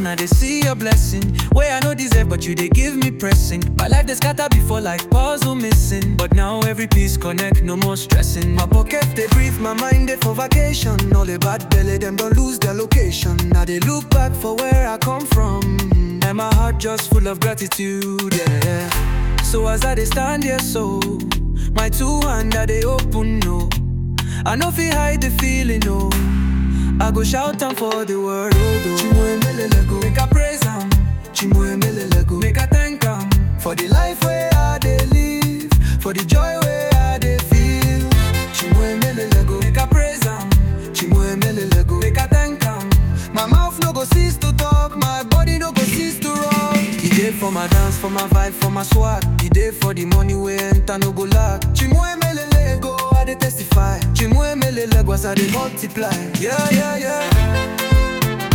I dey see your blessing. Where I no deserve, but you dey give me pressing. My life dey scatter before like puzzle missing. But now every piece connect, no more stressing. My pocket they breathe, my mind they for vacation. All the bad belly, them don't lose their location. Now they look back for where I come from. And my heart just full of gratitude, yeah. So as I dey stand here, so my two hand I dey open, no. I no fit hide the feeling, no. I go shout am for the world, oh, oh. Chimuemelelego, Make I praise am, Chimuemelelego. make I thank am. For the life where I dey live, for the joy where I dey feel. Chimuemelelego, Make I praise am, Chimuemelelego. make I thank am. My mouth no go cease to talk, my body no go cease to rock. He dey for my dance, for my vibe, for my swag. He dey for the money we enter, no go lack. Chimuemelelego, I dey testify. Chimuemelelego, as I dey multiply. Yeah, yeah, yeah.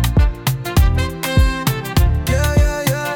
Yeah, yeah, yeah.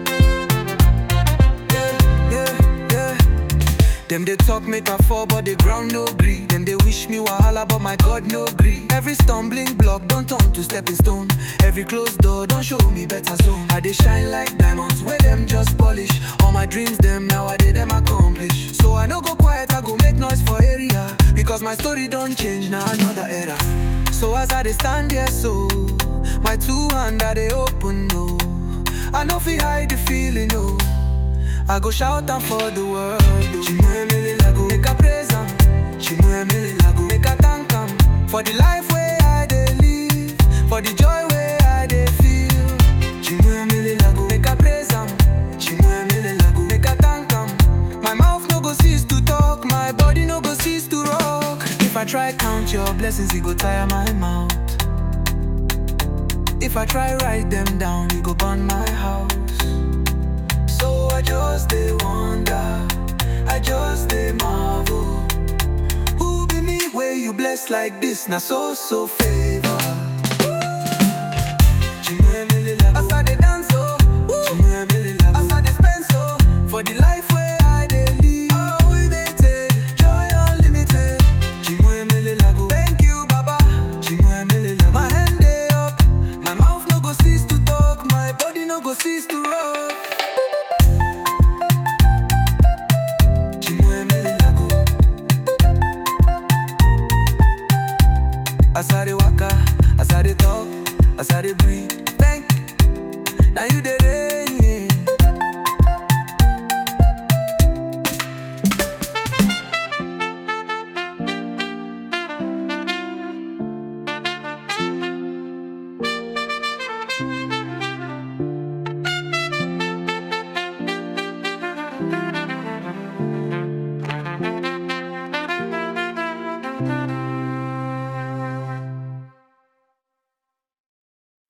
Yeah, yeah, yeah. Them they talk make I fall, but the ground no gree. Them they wish me wahala, but my God no gree. Every stumbling block don't turn to stepping stone. Every closed door don't show me better zone. I they shine like diamonds where them just polish. All my dreams them now I did them accomplish. So I no go quiet, I go make noise for area. Because my story don't change now another era. So as I they stand here, so my two hand I they open no. I no fi hide the feeling no. I go shout am for the world. oh. Chimuemelelego, Make I praise am, Chimuemelelego. make I thank am for the life where I dey live, for the joy where I dey feel. Chimuemelelego, Make I praise am, Chimuemelelego. make I thank am. My mouth no go cease to talk, my body no go cease to rock. If I try count your blessings, it go tire my mouth. If I try write them down, it go burn my house. So I just dey wonder, I just dey marvel. Who be me where you bless like this? Na so so favor. Chimuemelelego. I